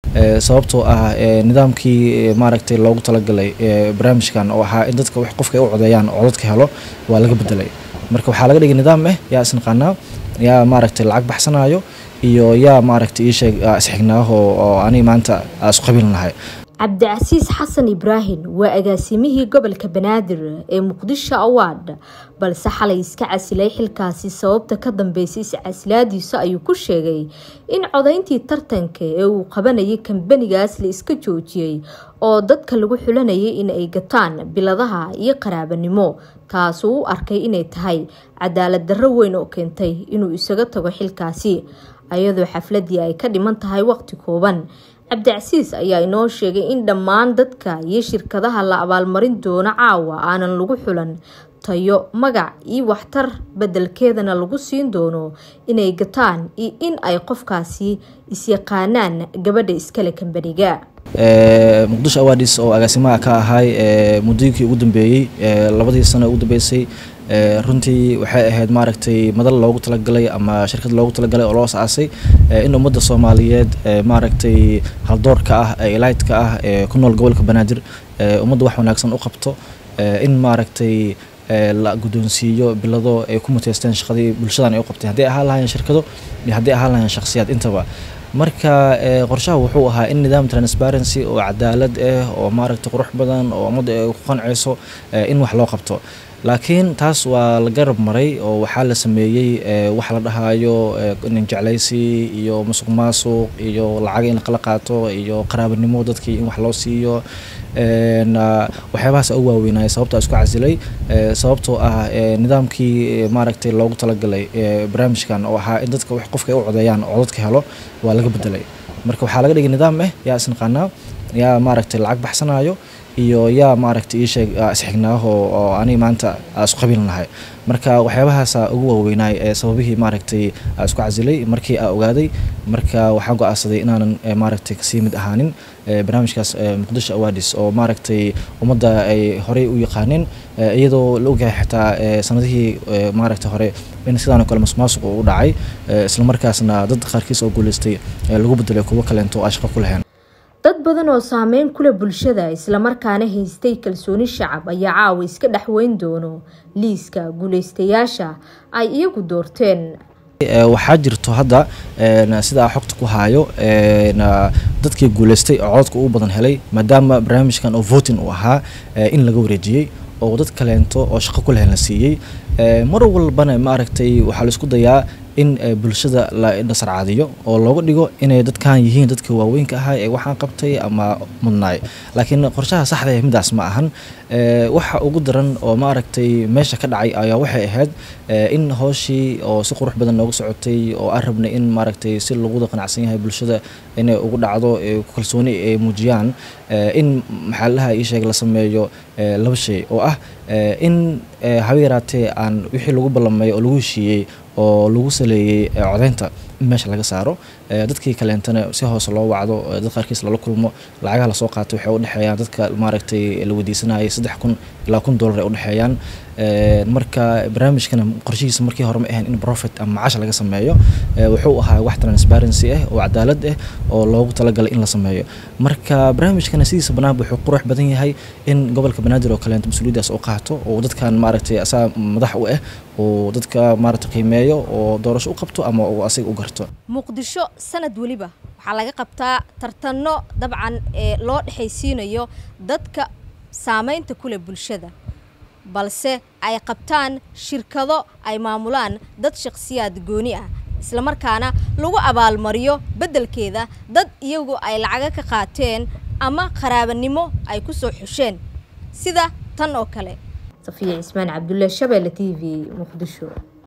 sababtoo ah nidaamkii maaragtay loogu talagalay barnaamijkan oo ahaa in dadka wax qofka ay u codeeyaan oo dadka helo waa laga bedelay marka waxaa laga dhigay nidaam ah yaa isnaqaanaa yaa maaragtay lacag baxsanayo iyo yaa maaragtay ii sheeg isxignaaho oo aniga maanta isku qabiil lahay cabdicasiis xasan ibraahim waa agaasimihii gobolka banaadir ee muqdisho award balse xalay iska casilay xilkaasi sababta ka dambeysay iscasilaadiisa ayuu ku sheegay in codayntii tartanka ee uu qabanayay kambanigaas la iska joojiyey oo dadka lagu xulanayay in ay gataan biladaha iyo qaraabanimo taasuu u arkay inay tahay cadaalad darro weyn oo keentay inuu isaga tago xilkaasi ayadoo xafladii ay ka dhiman tahay waqti kooban cabdicasiis ayaa inoo sheegay in dhammaan dadka iyo shirkadaha la abaalmarin doono caawa aanan lagu xulan tayo magac iyo waxtar bedelkeedana lagu siin doono inay gataan iyo in ay qofkaasi isyaqaanaan gabadha iskale kambaniga muqdisho awadis oo agaasimaha ka ahay muddooyinkii ugu dambeeyey labadii sano ugu dambeysay runtii waxay ahayd maaragtay madal loogu talagalay ama shirkad loogu talagalay oo loo asaasay in ummadda soomaaliyeed maaragtay haldoorka ah ee elaytka ah ee ku nool gobolka banaadir ummadda wax wanaagsan u qabto in maaragtay la guddoonsiiyo bilado ay ku muteysteen shaqadii bulshadan ay u qabteen hadday ahaan lahayeen shirkado iyo hadday ahaan lahayeen shakhsiyaad intaba marka qorshaha wuxuu ahaa in nidaam transparency oo cadaalad ah oo maaragtay qurux badan oo ummadda ay ku qanceyso in wax loo qabto laakiin taas waa la garab maray oo waxaa la sameeyey wax la dhahaayo nin jeclaysi iyo musuq maasuq iyo lacag in laqala qaato iyo qaraabanimo dadkii in wax loo siiyo waxyaabahaas ugu waaweynaya sababtaa isku casilay sababtoo ah nidaamkii maaragtay loogu talagalay barnaamijkan oo ahaa in dadka wax qofka ay u codeeyaan oo dadka helo waa laga bedelay marka waxaa laga dhigay nidaam ah yaa isnaqaanaa yaa maaragtay lacag baxsanayo iyo yaa maaragtay ii sheeg isxignaaho oo aniga maanta isku qabiil lahay marka waxyaabahaasa ugu waaweynaay ee sababihii maaragtay isku casilay markii aa ogaaday marka waxaan go-aansaday inaanan maaragtay kasii mid ahaanin barnaamijkaas muqdisho awadis oo maaragtay ummadda ay horey u yaqaaneen iyadoo la ogyahay xitaa sanadihii maaragtay hore in sidaan oo kale masuqmaasuq u dhacay islamarkaasna dad qaarkiis oo guuleystay lagu bedelay kuwo kaleento oo shaqo ku laheen dad badan oo saameyn kule bulshada islamarkaana haystay kalsooni shacab ayaa caawa iska dhexweyn doono liiska guuleystayaasha ay iyagu doorteen waxaa jirto hadda sidaa xogta ku haayo dadkii guuleystay oo cododka ugu badan helay maadaama barnaamijkan oo voting uu ahaa in laga wareejiyey oo dad kaleento oo shaqo ku lehen la siiyey mar walbana maaragtay waxaa la isku dayaa in bulshada la dhasarcaadiyo oo looga dhigo inay dadkan yihiin dadka waaweynka ahaa ee waxaan qabtay ama mudnaay laakiin qorshaha saxda ee midaas ma ahan waxa ugu daran oo maaragtay meesha ka dhacay ayaa waxay ahayd in hooshii oo si qurux badan nooga socotay oo aan rabnay in maaragtay si laguda qanacsan yahay bulshada inay ugu dhacdo kalsooni ay muujiyaan in maxaalaha ii sheeg la sameeyo laba shay oo ah in haba yaraatee aan wixii lagu ballamay oo lagu heshiiyey oo lagu saleeyey codeynta in meesha laga saaro dadkii kaleentana si hoose loo wacdo dad qaarkiis lala kulmo lacagaha lasoo qaato waxay udhexeeyaan dadka maaragtay la weydiisanayay saddex kun ilaa kun dollar ay udhexeeyaan marka barnaamijkana qorshihiisa markii hore ma ahayn in profit ama macaash laga sameeyo wuxuu ahaa wax transparency ah oo cadaalad ah oo loogu talagalay in la sameeyo marka barnaamijkana sidiisa banaanba wuxuu qurux badan yahay in gobolka banaadir oo kaleento mas-uuliyaddaas u qaato oo dadkan maaragtay asaa madax u ah oo dadka maaragtay qiimeeyo oo doorasho u qabto ama uu asiga u garto muqdisho sanad weliba waxaa laga qabtaa tartanno dabcan ee loo dhexaysiinayo dadka saameynta kule bulshada balse ay qabtaan shirkado ay maamulaan dad shakhsiyaad gooni ah islamarkaana lagu abaalmariyo beddelkeeda dad iyagu ay lacaga ka qaateen ama qaraabanimo ay ku soo xusheen sida tan oo kale safiya cismaan cabdulle shabeelle t v muqdisho